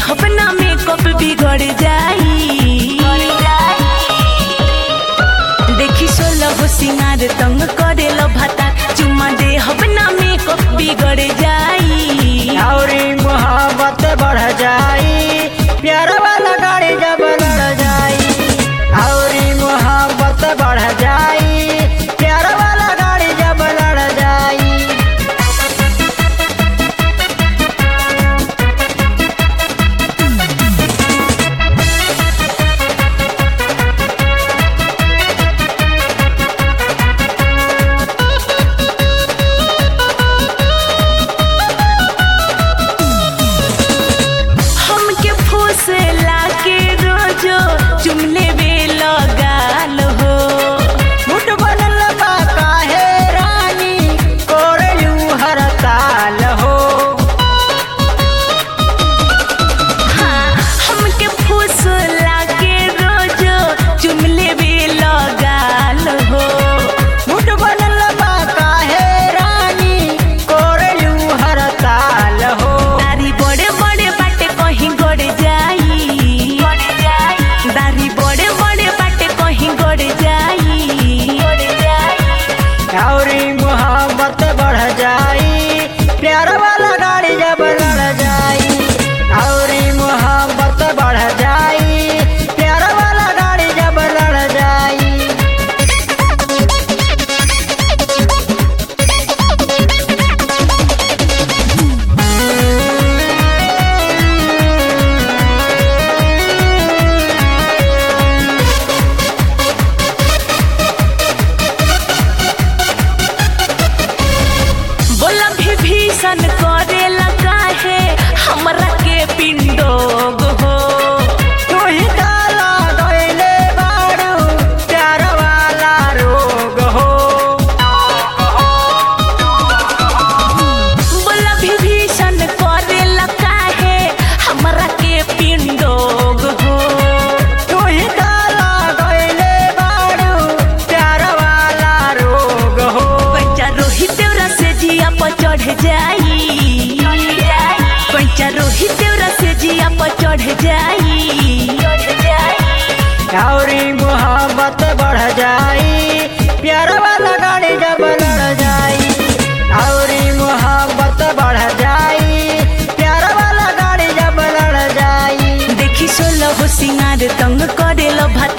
देहब ना मेकअप बिगड़ जाई देखी सोलह सिंगार तंग करे लो भाता चुम्मा देहब ना मेकअप बिगड़ जाई औरी मोहब्बत बढ़ जाई प्यार वाला गाड़ी जब लड़ जाई औरी मोहब्बत बढ़ जाई प्यार वाला गाड़ी जब लड़ जाई हमके फूसे लाके रोजो चुमले बे लगाल हो मुठ बनल बा काहे रानी कोरलू हर ताल हो हाँ, हमके फूस लाके रोजो चुमले बे लगाल हो मुठ बनल बा काहे रानी कोरलू हर ताल हो दारी बड़े बड़े बाटे कहीं गड़ जाई दारी बड़े बड़े बाटे कहीं गड़ जाई औरी मोहब्बत बढ़ जाई प्यार वाला गाड़ी जब लड़ जाई औरी मोहब्बत बढ़ जाई प्यार वाला गाड़ी जब लड़ जाई बोला भी भीषण करे लगा है हमरा के पिंडोग हो तू ही डाला गइले बारू प्यार वाला रोग हो बोला भी भीषण करे लगा है हमरा के पिंडोग हो तू ही डाला गइले बारू प्यार वाला रोग हो पैचा रोहित देवरा से जिया पर चढ़ जाई पैचा रोहित देवरा से जिया पर चढ़ जाई औरी मोहब्बत बढ़ जाई प्यार वाला गाड़ी जब लड़ जाई औरी मोहब्बत बढ़ जाई प्यार वाला गाड़ी जब लड़ जाई देखी सोलह सिंगार तंग करे लो भात